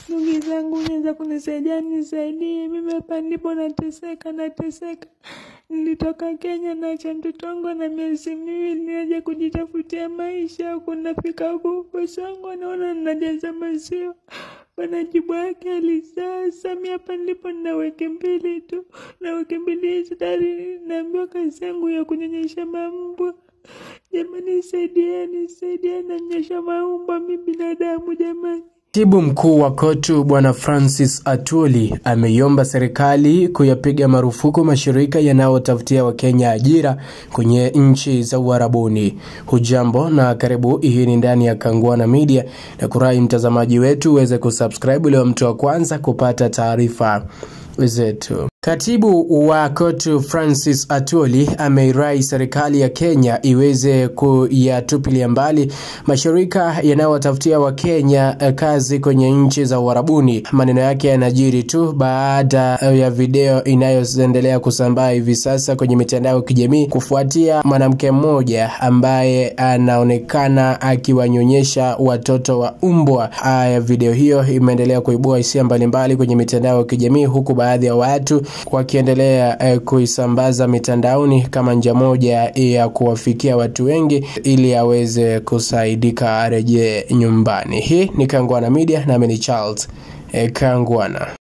ndugu zangu, unaweza kunisaidia? Nisaidie, mimi hapa ndipo nateseka, nateseka. Nilitoka Kenya naacha mtoto wangu na miezi miwili, niaje kujitafutia maisha huku. Nafika huku bosi wangu anaona ninajaza maziwa, wanajibu yake alisasa. Mi hapa ndipo nina wiki mbili tu, na wiki mbili hizi tayari naambiwa kazi yangu ya kunyonyesha mambwa. Jamani, saidieni, saidieni, nanyonyesha maumbwa mi binadamu jamani. Katibu mkuu wa KOTU Bwana Francis Atwoli ameiomba serikali kuyapiga marufuku mashirika yanayotafutia Wakenya ajira kwenye nchi za Uarabuni. Hujambo na karibu, hii ni ndani ya Kangwana Media na kurai mtazamaji wetu uweze kusubscribe ili mtu wa kwanza kupata taarifa zetu. Katibu wa KOTU Francis Atwoli ameirai serikali ya Kenya iweze kuyatupilia mbali mashirika yanayotafutia Wakenya kazi kwenye nchi za Uarabuni. Maneno yake yanajiri tu baada ya video inayoendelea kusambaa hivi sasa kwenye mitandao ya kijamii kufuatia mwanamke mmoja ambaye anaonekana akiwanyonyesha watoto wa umbwa. Haya, video hiyo imeendelea kuibua hisia mbalimbali kwenye mitandao ya kijamii huku baadhi ya watu wakiendelea eh, kuisambaza mitandaoni kama njia moja ya kuwafikia watu wengi ili aweze kusaidika arejee nyumbani. Hii ni Kangwana Media nami ni Charles eh, Kangwana.